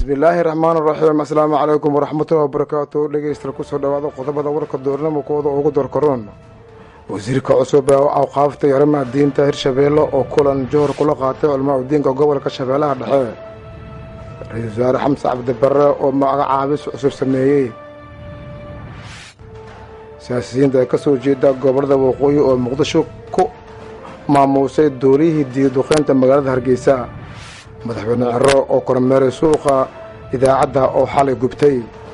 bismillaahi raxmaan raxiim asalaamu calaykum waraxmatullahi wabarakaatu dhegeystayaal kusoo dhawaada qodobada warka doornimo kooda ugu doorkaroon wasiirka cusub ee awqaafta iyo arrimaha diinta hirshabeelle oo kulan johor kula qaatay culmaa udiinka gobolka shabeellaha dhexe ra-iisul wasaare xamse cabdibarre oo magacaabis cusub sameeyey siyaasiyiinta ee ka soo jeeda gobollada waqooyi oo muqdisho ku maamuusay duuliyihii diiduqeynta magaalada hargeysa madaxweyne cero oo kormeeray suuqa idaacadda oo xalay gubtay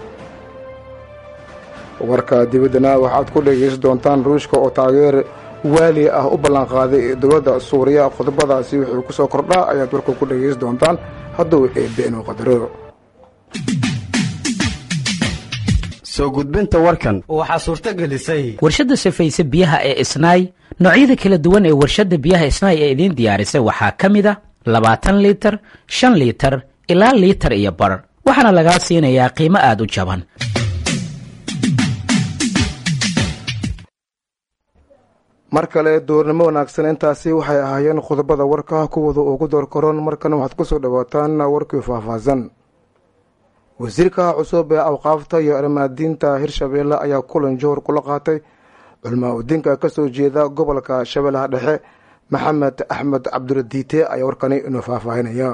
warka dibaddana waxaad ku dhegaysan doontaan ruushka oo taageer waali ah u ballanqaaday dowladda suuriya qodobadaasi wuxuu ku soo kordhaa ayaad warka ku dhegaysan doontaan hadduu eebeen qadaro soo gudbinta warkan waxaa suurto gelisay warshadda safayse biyaha ee isnaay noocyada kala duwan ee warshadda biyaha isnaay ee idiin diyaarisay waxaa ka mid a labaatan liitar shan liitar ilaa liitar iyo bar waxaana lagaa siinayaa qiimo aada u jaban mar kale doornimo wanaagsan intaasi waxay ahaayeen qodobada warka kuwooda ugu door karoon markana waxaad kusoo dhawaataan warkii faahfaahsan wasiirka cusub ee awqaafta iyo arrimaha diinta hirshabeelle ayaa kulan johor kula qaatay culmaa udiinka ka soo jeeda gobolka shabeellaha dhexe maxamed axmed cabduladiite ayaa warkani inuu faahfaahinaya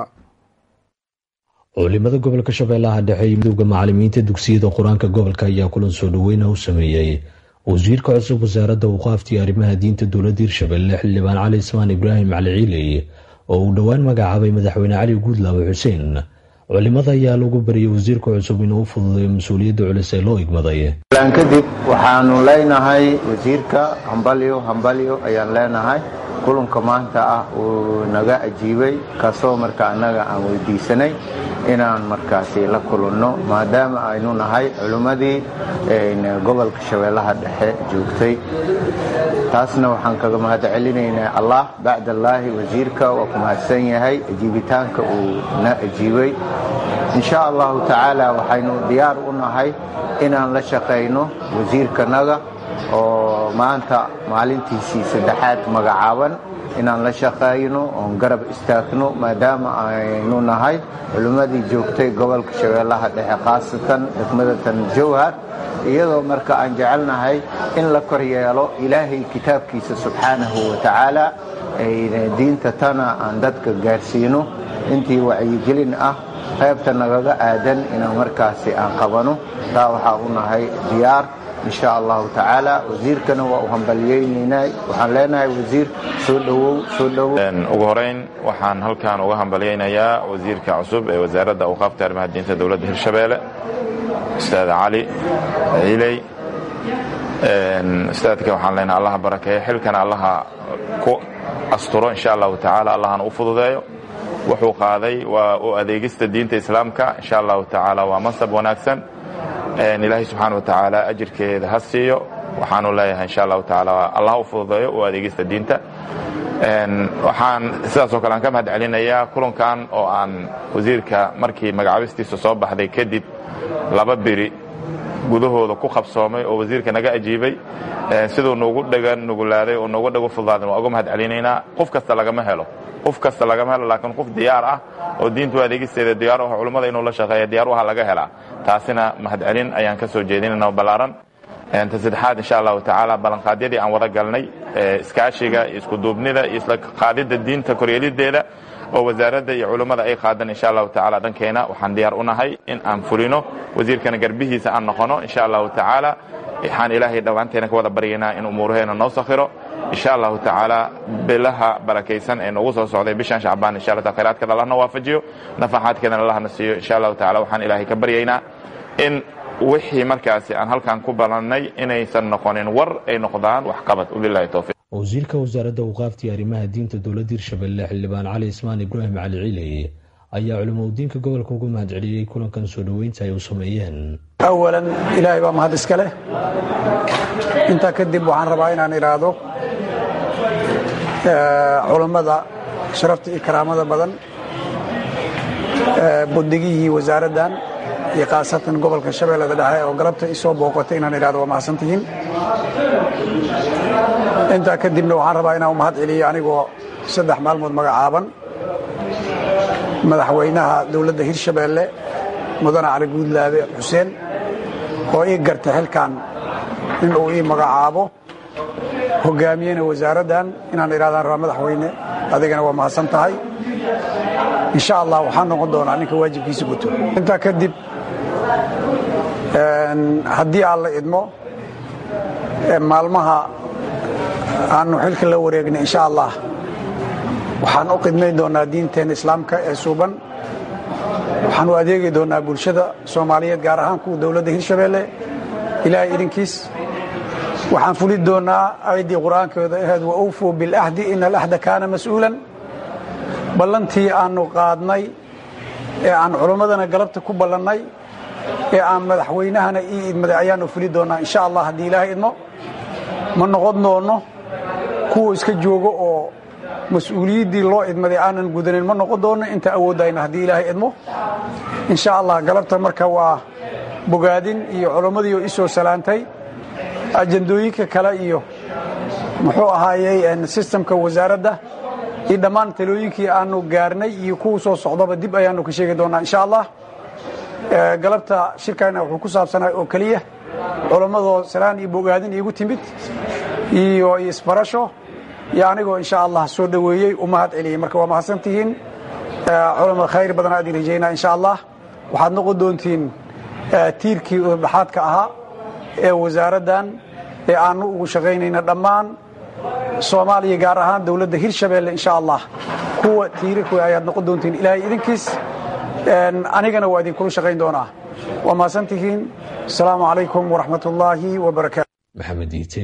culimada gobolka shabeellaha dhexe iyo midowda macalimiinta dugsiyada qur-aanka gobolka ayaa kulan soo dhaweyna u sameeyey wasiirka cusub wasaaradda awqaafta iyo arrimaha diinta dowladda hirshabeelle xildhibaan cali ismaan ibraahim cali ciiley oo uu dhowaan magacaabay madaxweyne cali guudlaawe xuseen culimada ayaa lagu bariyay wasiirka cusub inuu u fududeeyo mas-uuliyadda culus ee loo igmaday kadib waxaanu leenahay wasiirka hambalyo hambalyo ayaan leenahay kulanka maanta ah uu naga ajiibay kaasoo marka annaga aan weydiisanay inaan markaasi la kulanno maadaama aynu nahay culimmadii gobolka shabeellaha dhexe joogtay taasna waxaan kaga mahad celinaynaa allah bacdallaahi wasiirka waa ku mahadsan yahay ajiibitaanka uu na ajiibay insha allahu tacaala waxaynu diyaar u nahay inaan la shaqayno wasiirkanaga oo maanta maalintiisii saddexaad magacaaban inaan la shaqayno oon garab istaagno maadaama aynu nahay culimmadii joogtay gobolka shabeellaha dhexe khaasatan degmada tan jowhar iyadoo marka aan jecelnahay in la kor yeelo ilaahay kitaabkiisa subxaanahu wa tacaala diinta tana aan dadka gaarsiino intii wacyigelin ah qaybta nagaga aadan inaan markaasi aan qabano taa waxaa u nahay diyaar insha allahu tacaala wasiirkana waa u hambalyaynaynaa waxaan leenahay wasiir soo dhowow soo dhowow ugu horeyn waxaan halkan uga hambalyaynayaa wasiirka cusub ee wasaaradda awqaafta arrimaha diinta dowladda hirshabeelle ustaad cali ciiley ustaadka waxaan leenahay allaha barakeeyo xilkana allaha ku asturo insha allahu tacaala allahana u fududeeyo wuxuu qaaday waa u adeegista diinta islaamka insha allahu tacaala waa mansab wanaagsan ilaahay subxaana wa tacaala ajirkeeda ha siiyo waxaanu leeyahay insha allahu tacaala allah u fududeeyo u adeegista diinta waxaan sidaasoo kale aan ka mahad celinayaa kulankan oo aan wasiirka markii magacaabistiisa soo baxday kadib laba beri gudahooda ku qabsoomay oo wasiirka naga ajiibay siduu nugu dhagan nugulaaday oo nooga dhago fududaadan waa uga mahad celinaynaa qof kasta lagama helo qof kasta lagama helo laakiin qof diyaar ah oo diintu adeegisteeda diyaar ah culummada inuu la shaqeeya diyaar u aha laga helaa taasina mahad celin ayaan ka soo jeedinayna ballaaran ta saddexaad insha allahu tacaala ballanqaadyadii aan wada galnay iskaashiga iyo iskuduubnida iyo isla qaadidda diinta koryeelideeda oo wasaaradda iyo culummada ay qaadan insha allahu tacaala dhankeena waxaan diyaar u nahay in aan fulino wasiirkana garbihiisa aan noqono insha allahu tacaala waxaan ilaahay dhowaanteena ka wada baryaynaa in umuuraheena noo sakhiro insha allahu tacaala bilaha barakaysan ee noogu soo socday bishan shacbaan insha allah khayraadkeeda allahna waafajiyo nafaxaadkeedana allahna siiyo insha allahu tacaala waxaan ilaahay ka baryaynaa in wixii markaasi aan halkan ku balannay inaysan noqonin war ay noqdaan waxqabad wabilahi towfiiq wasiirka wasaaradda awqaafta iyo arrimaha diinta dowladda hirshabeelle xildhibaan cali ismaan ibraahim cali ciiley ayaa culimo udiinka gobolka uga mahad celiyey kulankan soo dhoweynta ay u sameeyeen awalan ilaahay baa mahad iska leh intaa kadib waxaan rabaa inaan idhaahdo culammada sharafta iyo karaamada badan bundigihii wasaaraddan iyo khaasatan gobolka shabeellada dhexe oo galabta isoo booqatay inaan idhahdo waa mahadsantihiin intaa kadibna waxaan rabaa inaan mahad celiyo anigoo saddex maalmood magacaaban madaxweynaha dowladda hirshabeelle mudane cali guudlaabe xuseen oo ii gartay xilkan in uu ii magacaabo hogaamiyena wasaaraddan inaan idhahdaan rabaa madaxweyne adigana waa mahadsan tahay insha allah waxaan noqon doonaa ninka waajibkiisa guto intaa kadib haddii aan la idmo maalmaha aanu xilka la wareegnay insha allah waxaan u qidmayn doonaa diinteena islaamka ee suuban waxaan u adeegi doonaa bulshada soomaaliyeed gaar ahaan kuwa dowladda hirshabeelle ilaahay idinkiis waxaan fuli doonaa ayaddii qur-aankooda ahayd wa awfuu bilahdi ina alahda kaana mas'uulan ballantii aanu qaadnay ee aan culimmadana galabta ku ballannay ee aan madaxweynahana ii idmaday ayaanu fuli doonaa insha allah haddii ilaahay idmo ma noqon doono kuwa iska joogo oo mas-uuliyaddii loo idmaday aanan gudanin ma noqon doono inta awooddayna haddii ilaahay idmo insha allah galabta marka waa bogaadin iyo culimmadii oo isoo salaantay ajandooyinka kale iyo muxuu ahaayey sistamka wasaaradda iyo dhammaan talooyinkii aanu gaarnay iyo kuwa soo socdaba dib ayaanu ka sheegi doonaa insha allah galabta shirkayna wuxuu ku saabsanay oo keliya culammadoo salaan iyo bogaadin iigu timid iyo isbarasho iyo anigoo insha allah soo dhoweeyey u mahad celiyey marka waa mahadsantihiin culama khayr badan aad rajaynaa insha allah waxaad noqon doontiin tiirkii udhaxaadka ahaa ee wasaaraddan ee aanu ugu shaqaynayna dhammaan soomaaliya gaar ahaan dowladda hirshabeelle insha allah kuwa tiirarku ayaad noqon doontiin ilaahay idinkiis anigana waa idinkula shaqayn doonaa waa mahadsantihiin asalaamu calaykum waraxmat ullaahi wabarakaatu maxamed iite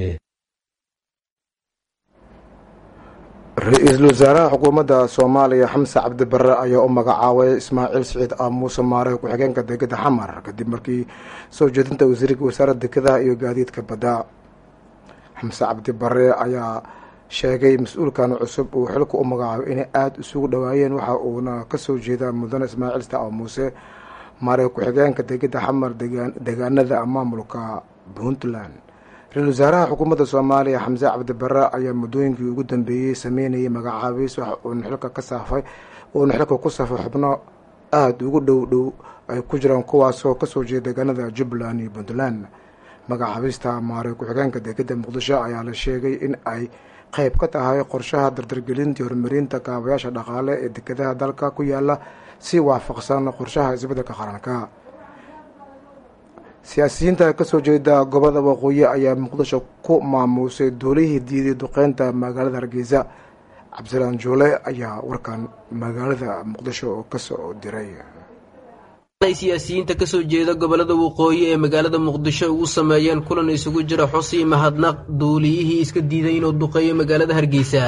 ra-iisul wasaaraha xukuumadda soomaaliya xamse cabdibare ayaa u magacaabay ismaaciil siciid aamuuse maare ku-xigeenka degada xamar kadib markii soo jeedinta wasiirka wasaaradda dekedaha iyo gaadiidka badda xamse cabdibare ayaa sheegay mas-uulkan cusub uu xilka u magacaabay inay aada isugu dhowaayeen waxa uuna kasoo jeedaa mudane ismaaciil siciid aamuuse maare ku-xigeenka degada xamar degaanada maamulka puntland ra-isul wasaaraha xukuumadda soomaaliya xamse cabdibare ayaa muddooyinkii ugu dambeeyey sameynayay magacaabiis wax uuna xilka ka saafay uuna xilka ku safay xubno aada ugu dhow dhow ay ku jiraan kuwaasoo kasoo jeeda deegaanada jubbaland iyo puntland magacaabista maare ku-xigeenka degada muqdisho ayaa la sheegay in ay qeyb ka tahay qorshaha dardargelinta horumarinta kaabayaasha dhaqaale ee dekedaha dalka ku yaala si waafaqsan qorshaha isbeddelka qaranka siyaasiyiinta kasoo jeeda gobolada waqooyi ayaa muqdisho ku maamuusay duulihii diiday duqeynta magaalada hargeysa cabdisalaan juule ayaa warkan magaalada muqdisho oo kasoo diray siyaasiyiinta kasoo jeeda gobolada waqooyi ee magaalada muqdisho ugu sameeyeen kulan isugu jira xusi mahadnaq duuliyihii iska diiday inuu duqeeyo magaalada hargeysa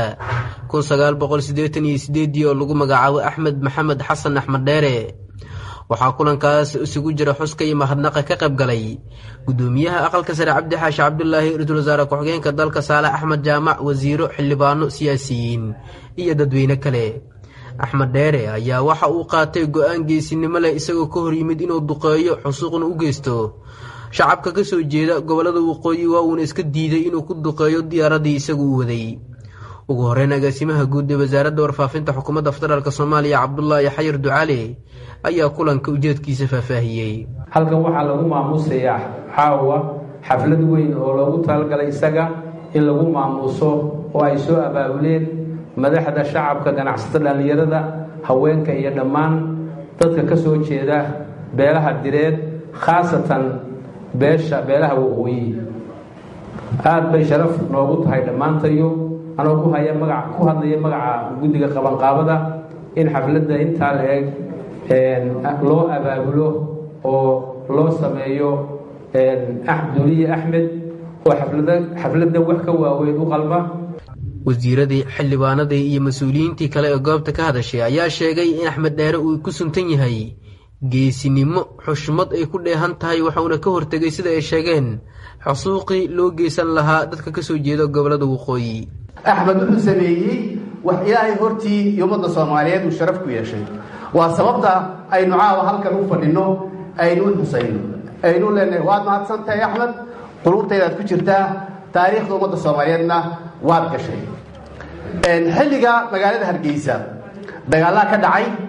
oo lagu magacaabo axmed maxamed xasan axmed dheere waxaa kulankaas isugu jira xuska iyo mahadnaqa ka qayb galay gudoomiyaha aqalka sare cabdi xaashi cabdulaahi ra-iisul wasaare ku-xigeenka dalka saalax axmed jaamac wasiiro xildhibaano siyaasiyiin iyo dadweyne kale axmed dheere ayaa waxa uu qaatay go-aan geesinimo leh isagoo ka hor yimid inuu duqeeyo xusuuqna u geysto shacabka kasoo jeeda gobolada waqooyi waa uuna iska diiday inuu ku duqeeyo diyaaradii isagu u waday ugu horeyn agaasimaha guud ee wasaaradda warfaafinta xukuumadda federaalk soomaaliya cabdulaahi xayir ducaale ayaa kulanka ujeedkiisa faahfaahiyey halkan waxaa lagu maamuusayaa caawa xaflad weyn oo loogu talagalay isaga in lagu maamuuso oo ay soo abaabuleen madaxda shacabka ganacsatada dhallinyarada haweenka iyo dhammaan dadka ka soo jeeda beelaha direed khaasatan beesha beelaha waqooyi aada bay sharaf noogu tahay dhammaantayo anoo ku haya magac ku hadlaya magaca guddiga qabanqaabada in xafladda intaa la eg loo abaabulo oo loo sameeyo duuliye axmed oo xafladda wax ka waaweyn u qalma wasiiradii xildhibaanadii iyo mas-uuliyiintii kale ee goobta ka hadashay ayaa sheegay in axmed dheere uu ku suntan yahay geesinimo xushmad ay ku dheehan tahay waxauna ka hortegay sida ay sheegeen xusuuqii loo geysan lahaa dadka kasoo jeeda gobolada waqooyi axmed wuxuu sameeyey wax ilaahay hortii iyo ummadda soomaaliyeed uu sharaf ku yeeshay waa sababta aynu caawa halkan u fadhinno aynu u xusayno aynu leenahay waad mahadsantahay axmed quluubtaydaad ku jirtaa taariikhda ummadda soomaaliyeedna waad gashay xilliga magaalada hargeysa dagaallaa ka dhacay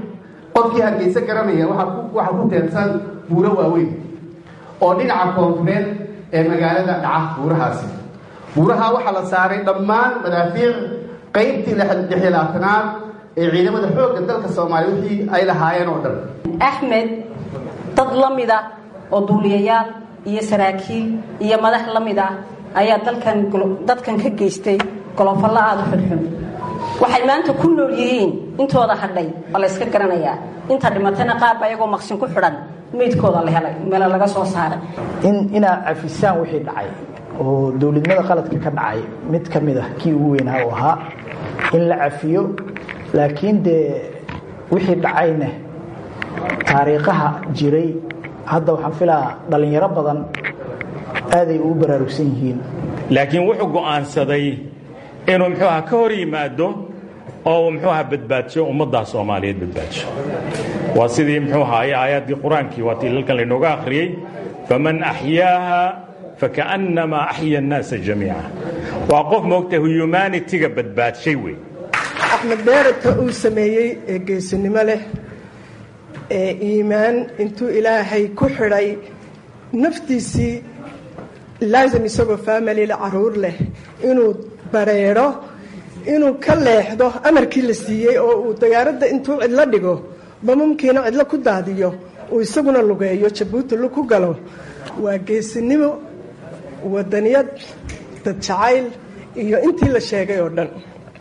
qofkii hargeysa garanaya waxaa ku teedsan buuro waaweyn oo dhinaca koonfureed ee magaalada dhaca buurahaasi buuraha waxaa la saaray dhammaan madaafiic qaybtii lixlaatanaad ee ciidamada xoogga dalka soomaaliya wixii ay lahaayeen oo dhan axmed dad la mida oo duuliyayaal iyo saraakiil iyo madax la mid ah ayaa dalkan dadkan ka geystay golofallo aada u xunxun waxay maanta ku nool yihiin intooda hadhay waa la yska garanayaa inta dhimatana qaarba ayagoo maqsin ku xidhan meydkooda la helay meel laga soo saaray in inaad cafisaan wixii dhacay oo dowladnimada qaladka ka dhacay mid ka mid ah kii ugu weynaa uu ahaa in la cafiyo laakiin dee wixii dhacayna taariikhaha jiray hadda waxaan filaa dhallinyaro badan aaday ugu baraarugsan yihiin laakiin wuxuu go'aansaday inuu muxuu aha ka hor yimaado oo muxuu aha badbaadsho ummaddaa soomaaliyeed badbaadsho waa sidii muxuu ahaaye aayaadkii qur-aankii waa tii halkan laynooga akhriyey faman axyaaha fakaannamaa axya annaasa jamiica waa qof moogta humanitiga badbaadshay wey axmed beerata uu sameeyey ee geesinimo leh ee iimaan intuu ilaahay ku xidhay naftiisii laazim isagoo faamilila caruur leh inuu bareero inuu ka leexdo amarkii la siiyey oo uu dagaaradda intuu cidlo dhigo bamamkiina cidlo ku daadiyo uu isaguna lugeeyo jabuuti lu ku galo waa geesinimo wadaniyad dad jacayl iyo intii la sheegay oo dhan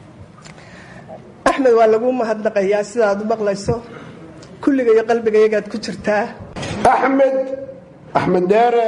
axmed waa lagu mahadnaqayaa sidaad u maqlayso kulliga iyo qalbigayagaad ku jirtaa axmed axmed deere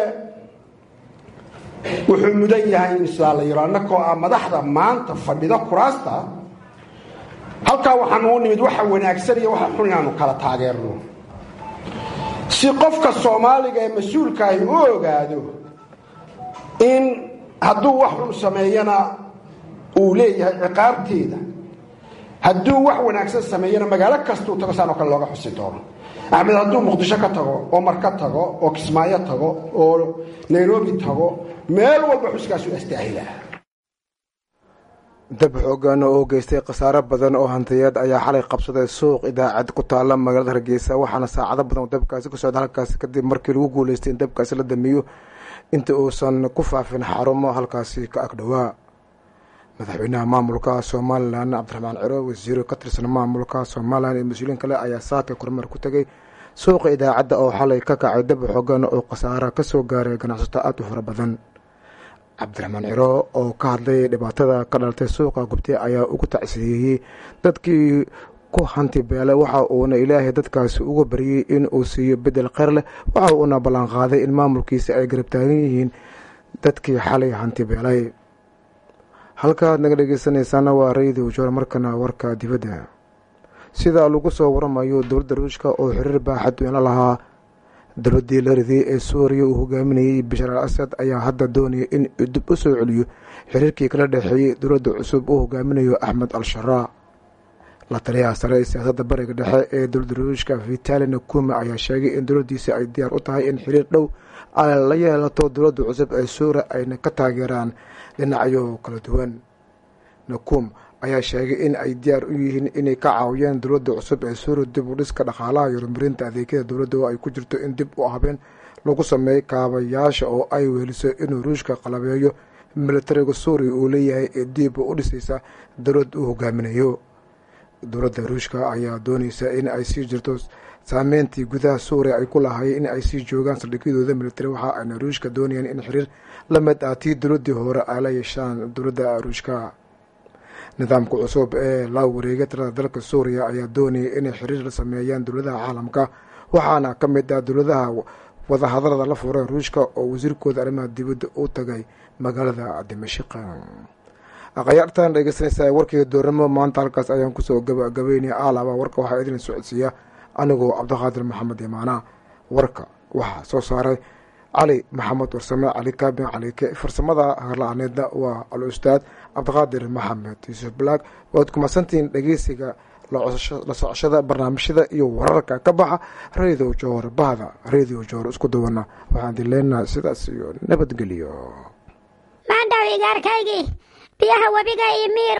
wuxuu mudan yahay in sidaa la yiro annakoo ah madaxda maanta fadhida kuraasta halkaa waxaan uu nimid waxa wanaagsan iyo waxa xun inaanu kala taageerno si qofka soomaaliga ee mas-uulkaahi u ogaado in hadduu wax xun sameeyana uu leeyahay ciqaabteeda hadduu wax wanaagsan sameeyana magaalo kastuu tago saanoo kale looga xusi doono axmed hadduu muqdisho ka tago oo marka tago oo kismaayo tago oo nairobi tago meel walba xuskaasu astaahila dab xoogan oo geystay khasaaro badan oo hantiyeed ayaa xalay qabsaday suuq idaacad ku taala magaalada hargeysa waxaana saacado badan dabkaasi ku socda halkaasi kadib markii lagu guuleystay in dabkaasi la damiyo inta uusan ku faafin xarumo halkaasi ka agdhowaa madaxweynaha maamulka somalilan cabdiraxmaan ciro wasiiro ka tirsan maamulka somalilan iyo mas-uuliin kale ayaa saaka kormeer ku tegay suuqa idaacadda oo xalay ka kacay dab xoogan oo khasaara kasoo gaaray ganacsato aada u fara badan cabdiraxmaan ciro oo ka hadlay dhibaatada ka dhalatay suuqa gubtay ayaa ugu tacsiyeeyey dadkii ku hanti beelay waxa uuna ilaahay dadkaasi uga baryey in uu siiyo bedel kheyr leh waxa uuna ballanqaaday in maamulkiisa ay garab taagan yihiin dadkii xalay hanti beelay halkaad naga dhegeysanaysaana waa radio joor markana warka dibadda sida lagu soo waramayo dowladda ruushka oo xiriir baaxad weyn la lahaa dowladdii la ridiyey ee suuriya uu hogaaminayey bashar al asad ayaa hadda doonaya in dib u soo celiyo xiriirkii kala dhexeeyey dowladda cusub uu hogaaminayo axmed al sharaa la taliyaha sare ee siyaasadda bariga dhexe ee dowladda ruushka vitali nakuma ayaa sheegay in dowladdiisa ay diyaar u tahay in xiriir dhow ay la yeelato dowladda cusub ee suuriya ayna ka taageeraan dhinacyo kala duwan nakum ayaa sheegay in ay diyaar u yihiin inay ka caawiyaan dowladda cusub ee suuriya dib u dhiska dhaqaalaha iyo horumarinta adeegyada dowladda oo ay ku jirto in dib u habeen lagu sameeyo kaabayaasha oo ay weheliso inuu ruushka qalabeeyo militariga suuriya uu leeyahay ee dib u dhisaysa dowlad uu hogaaminayo dowladda ruushka ayaa doonaysa in ay sii jirto saameyntii gudaha suuriya ay ku lahaayeen in ay sii joogaan saldhigyadooda militari waxa ayna ruushka doonayaan in xiriir la mid ah tii dowladdii hore ay la yeeshaan dowladda ruushka nidaamka cusub ee la wareegay tirada dalka suuriya ayaa doonaya inay xiriir la sameeyaan dowladaha caalamka waxaana ka mid ah dowladaha wadahadalada la furay ruushka oo wasiirkooda arrimaha dibadda u tagay magaalada dimashik akhyaartan dhegeysanaysaa warkii doornimo maanta halkaas ayaan kusoo gabagabeynaya aalaba warka waxaa idin socodsiiya anigoo cabdiqaadir maxamed imaana warka waxaa soo saaray cali maxamed warsame cali kaabin calike farsamada harla-aaneedna waa al ustaad cabdiqaadir maxamed yuusuf black waad kumadsantihiin dhegeysiga la socoshada barnaamijyada iyo wararka ka baxa radio joor bahda radio joor isku dawana waxaan idin leenahay sidaas iyo nabadgelyo maandhaw igaarkaygii biyaha webiga iyo miir